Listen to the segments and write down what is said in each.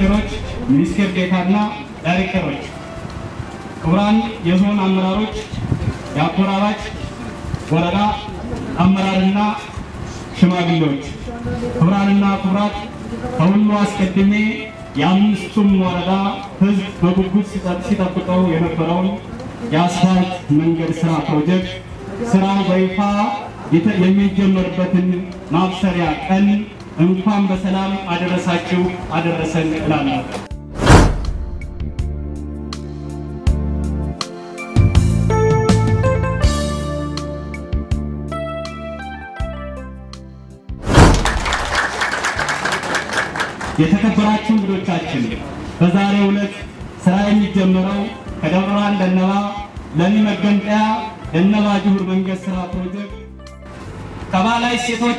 ሚኒስቴሮች፣ ሚኒስቴር ዴታና ዳይሬክተሮች፣ ክቡራን የዞን አመራሮች፣ የአጎራባች ወረዳ አመራርና ሽማግሌዎች፣ ክቡራንና ክቡራት፣ ከሁሉ አስቀድሜ የአምስቱም ወረዳ ሕዝብ በጉጉት ሲጠብቀው የነበረውን የአስፋልት መንገድ ስራ ፕሮጀክት ስራው በይፋ የሚጀመርበትን ማብሰሪያ ቀን እንኳን በሰላም አደረሳችሁ አደረሰን እላለሁ። የተከበራችሁ እንግዶቻችን በዛሬው ዕለት ስራ የሚጀምረው ከደብረ ብርሃን ደነባ ለሚ መገንጠያ ደነባ ጅሁር መንገድ ስራ ፕሮጀክት ከባላይ ሴቶች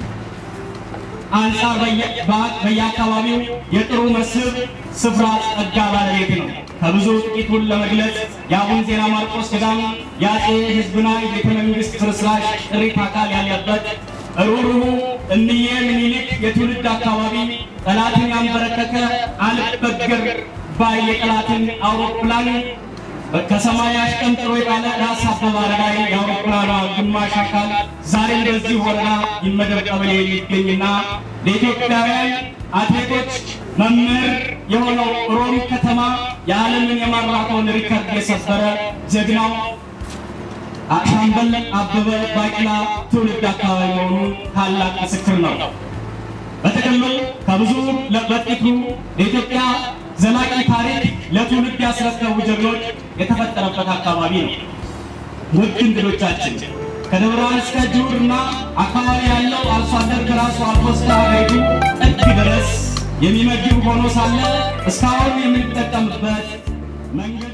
አንጻር በየአካባቢው የጥሩ መስህብ ስፍራ ጸጋ ባለቤት ነው። ከብዙ ጥቂቱን ለመግለጽ የአቡነ ዜና ማርቆስ ገዳም የአፄ ሕዝብና ቤተ መንግሥት ፍርስራሽ ጥሪት አካል ያለበት ሩሩሁ እምዬ ምኒልክ የትውልድ አካባቢ ጠላትን ያንበረከከ አልበገር ባይ የጠላትን አውሮፕላን ከሰማይ አሽቀንጥሮ የጣለ ራስ አበበ አረጋይ የአውሮፕላኗ ግማሽ አካል ዛሬ በዚህ ወረዳ ይመደብ ቀበሌ የሚገኝና ለኢትዮጵያውያን አትሌቶች መምህር የሆነው ሮም ከተማ የዓለምን የማራቶን ሪከርድ የሰበረ ጀግናው ሻምበል አበበ ባቂላ ትውልድ አካባቢ መሆኑ ታላቅ ምስክር ነው። በጥቅሉ ከብዙ በጥቂቱ ለኢትዮጵያ ዘላቂ ታሪክ ለትውልድ ያስረከቡ ጀግኖች የተፈጠረበት አካባቢ ነው። ውድ እንግዶቻችን ከደብረ ብርሃን እስከ ጅሁርና አካባቢ ያለው አርሶ አደር ከራሱ አልፎ እስከ ሀገሪቱ ጥግ ድረስ የሚመግብ ሆኖ ሳለ እስካሁን የምንጠቀምበት መንገድ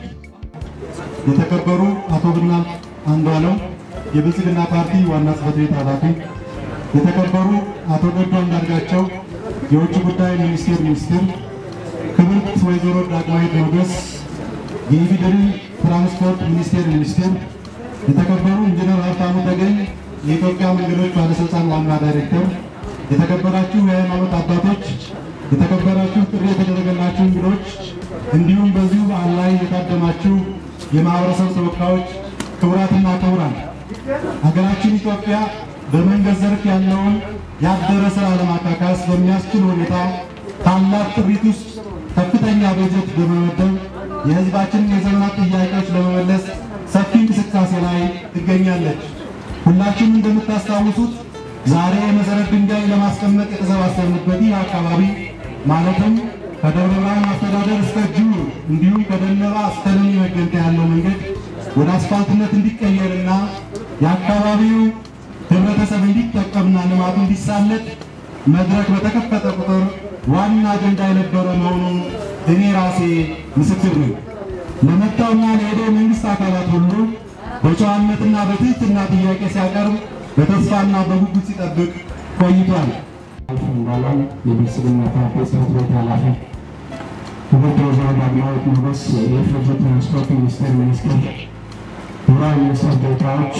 የተከበሩ አቶ ብናልፍ አንዱዓለም የብልጽግና ፓርቲ ዋና ጽሕፈት ቤት ኃላፊ፣ የተከበሩ አቶ ገዱ አንዳርጋቸው የውጭ ጉዳይ ሚኒስቴር ሚኒስትር፣ ክብርት ወይዘሮ ዳግማዊት ሞገስ የኢፌዴሪ ትራንስፖርት ሚኒስቴር ሚኒስትር፣ የተከበሩ ኢንጂነር ሀብታሙ ተገኝ የኢትዮጵያ መንገዶች ባለስልጣን ዋና ዳይሬክተር፣ የተከበራችሁ የሃይማኖት አባቶች፣ የተከበራችሁ ጥሪ የተደረገላችሁ እንግዶች፣ እንዲሁም በዚሁ በዓል ላይ የታደማችሁ የማህበረሰብ ተወካዮች ክቡራትና ክቡራን ሀገራችን ኢትዮጵያ በመንገድ ዘርፍ ያለውን ያደረ ስራ ለማካካስ በሚያስችል ሁኔታ ታላቅ ጥሪት ውስጥ ከፍተኛ በጀት በመመደብ የሕዝባችንን የዘመናት ጥያቄዎች ለመመለስ ሰፊ እንቅስቃሴ ላይ ትገኛለች። ሁላችሁም እንደምታስታውሱት ዛሬ የመሰረት ድንጋይ ለማስቀመጥ የተሰባሰብንበት ይህ አካባቢ ማለትም ከደብረ ብርሃን አስተዳደር እስከ ጅሁር እንዲሁም ከደነባ እስከ ለሚ መገንጠያ ያለው መንገድ ወደ አስፋልትነት እንዲቀየርና የአካባቢው ህብረተሰብ እንዲጠቀምና ልማቱ እንዲሳለጥ መድረክ በተከፈተ ቁጥር ዋና አጀንዳ የነበረ መሆኑን እኔ ራሴ ምስክር ነኝ። ለመጣውና ለሄደው መንግስት አካላት ሁሉ በጨዋነትና በትህትና ጥያቄ ሲያቀርብ በተስፋና በጉጉት ሲጠብቅ ቆይቷል። እንዳለም የብልጽግና ፓርቲ ጽሕፈት ቤት ኃላፊ ክብርት ወይዘሮ ዳግማዊት ሞገስ የኢፌዴሪ ትራንስፖርት ሚኒስቴር ሚኒስትር፣ ክቡራን ሚኒስትር ዴኤታዎች፣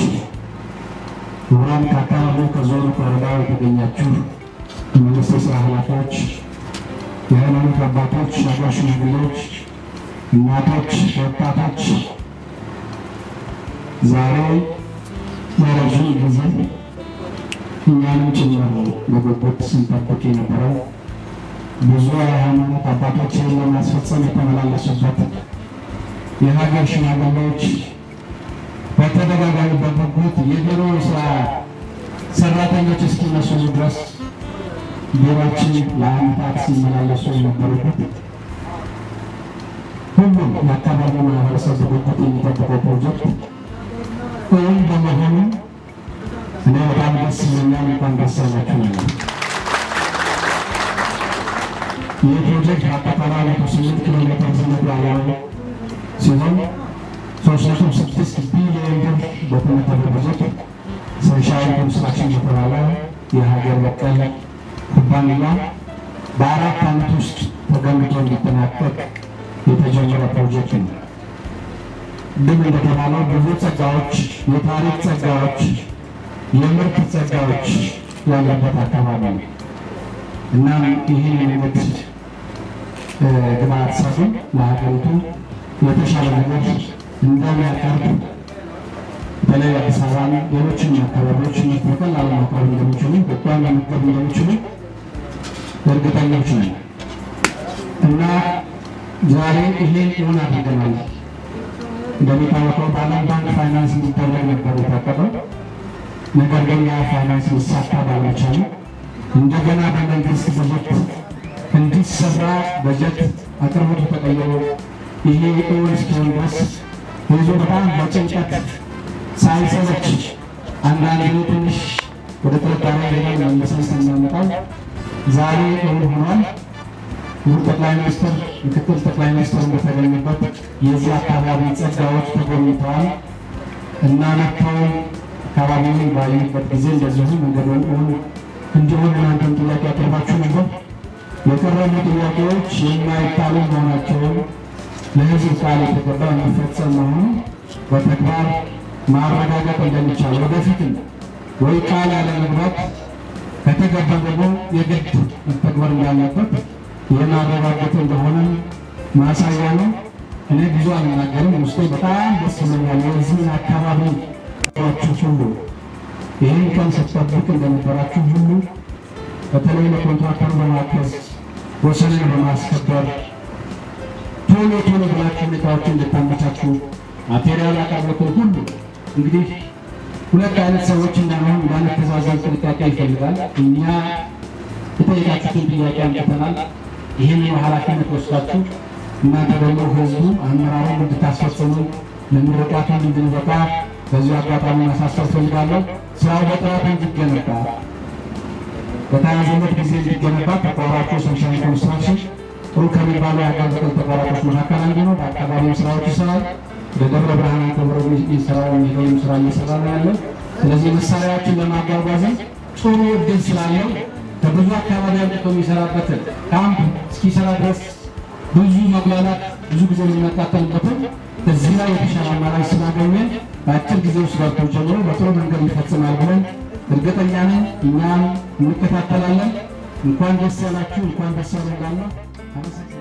ክቡራን ከአካባቢው ከዞኑ ከወረዳው የተገኛችሁ የመንግስት የስራ ኃላፊዎች፣ የሃይማኖት አባቶች፣ የአገር ሽማግሌዎች፣ እናቶች፣ ወጣቶች ዛሬ ለረዥም ጊዜ እኛንም ጭምር በጉጉት ስንጠብቅ የነበረው ብዙ የሃይማኖት አባቶችን ለማስፈጸም የተመላለሱበት የሀገር ሽማግሌዎች በተደጋጋሚ በጉጉት የቢሮ ስራ ሰራተኞች እስኪመስሉ ድረስ ቢሮችን ለአመታት ሲመላለሱ የነበሩበት ሁሉም የአካባቢው ማህበረሰብ በጉጉት የሚጠብቀው ፕሮጀክት እውን በመሆኑ እኔ በጣም ደስ ይለኛል። እንኳን ደስ ያላችሁ ነው። ይህ ፕሮጀክት በአጠቃላይ መቶ ስምንት ኪሎ ሜትር ርዝመት ያለው ሲሆን ሶስት ነጥብ ስድስት ቢሊዮን ብር በተመደበ በጀት ሰንሻይን ኮንስትራክሽን የተባለ የሀገር በቀል ኩባንያ በአራት ዓመት ውስጥ ተገንብቶ እንዲጠናቀቅ የተጀመረ ፕሮጀክት ነው። ግን እንደተባለው ብዙ ጸጋዎች፣ የታሪክ ጸጋዎች፣ የምርት ጸጋዎች ያለበት አካባቢ ነው። እናም ይህን መንገድ ግብአት ሰጡን ለሀገሪቱ የተሻለ ነገር እንደሚያቀርብ በተለይ አዲስ አበባን ሌሎችን አካባቢዎች በቀላሉ ማቅረብ እንደሚችሉ ኢትዮጵያን መመገብ እንደሚችሉ እርግጠኞች ነን እና ዛሬ ይሄን እውን አድርገናል። እንደሚታወቀው በዓለም ባንክ ፋይናንስ እንዲደረግ ነበር የታቀደው። ነገር ግን ያ ፋይናንስ ሊሳካ ባለመቻሉ እንደገና በመንግስት በጀት እንዲሰራ በጀት አቅርቦቱ ተቀይሮ ይሄ እውን እስኪሆን ድረስ ህዝቡ በጣም በጭንቀት ሳይሰለች አንዳንድ ትንሽ ወደ ጥርጣሬ ሌላ መልሰን ስናመጣው ዛሬ እውን ሆኗል። ክቡር ጠቅላይ ሚኒስትር፣ ምክትል ጠቅላይ ሚኒስትር በተገኙበት የዚህ አካባቢ ጸጋዎች ተጎብኝተዋል እና መጥተው አካባቢውን ባዩበት ጊዜ እንደዚሁ መንገዱን እውን እንዲሆን እናንተም ጥያቄ አቅርባችሁ ነበር። የቀረቡ ጥያቄዎች የማይታሉ መሆናቸውን ለህዝብ ቃል የተገባ የሚፈጸም መሆኑ በተግባር ማረጋገጥ እንደሚቻል ወደፊትም ወይ ቃል ያለመግባት ከተገባ ደግሞ የግድ መተግበር እንዳለበት የማረጋገጥ እንደሆነ ማሳያ ነው። እኔ ብዙ አልናገርም፣ ውስጤ በጣም ደስ ይለኛል። የዚህን አካባቢ ችሁ ሁሉ ይህን ቀን ስትጠብቅ እንደነበራችሁ ሁሉ በተለይ ለኮንትራክተሩ በማገዝ ወሰንን በማስከበር ቶሎ ቶሎ ብላችሁ ሁኔታዎችን እንድታመቻችሁ ማቴሪያል አቅርቦትን ሁሉ እንግዲህ ሁለት አይነት ሰዎች እንዳንሆን እንዳንተዛዘን ጥንቃቄ ይፈልጋል። እኛ የጠየቃችሁትን ጥያቄ አምጥተናል። ይህንን ኃላፊነት ወስዳችሁ እናንተ ደግሞ ህዝቡ አመራሩን እንድታስፈጽሙ ለምርቃቱ እንድንበቃ በዚሁ አጋጣሚ ማሳሰብ ፈልጋለሁ። ስራው በጥራት እንዲገነባ በተያዘለት ጊዜ እንዲገነባ ተቋራጩ ሰንሻይን ኮንስትራክሽን ጥሩ ከሚባሉ የአካል በቀል ተቋራጮች መካከል አንዱ ነው። በአካባቢው ስራዎች ይሰራል። በደብረ ብርሃን ተብሮ የሚሰራው የሚለውም ስራ እየሰራ ነው ያለው። ስለዚህ መሳሪያዎችን ለማጓጓዝ ጥሩ እድል ስላለው ከብዙ አካባቢ አምጥቶ የሚሰራበትን ካምፕ እስኪሰራ ድረስ ብዙ መጉላላት፣ ብዙ ጊዜ የሚመጣጠልበትን እዚህ ላይ የተሻለ አማራጭ ስላገኘን በአጭር ጊዜ ውስጥ ገብቶ ጀምሮ በጥሩ መንገድ ይፈጽማል ብለን እርግጠኛ ነን። እኛም እንከታተላለን። እንኳን ደስ ያላችሁ፣ እንኳን ደስ ያለን።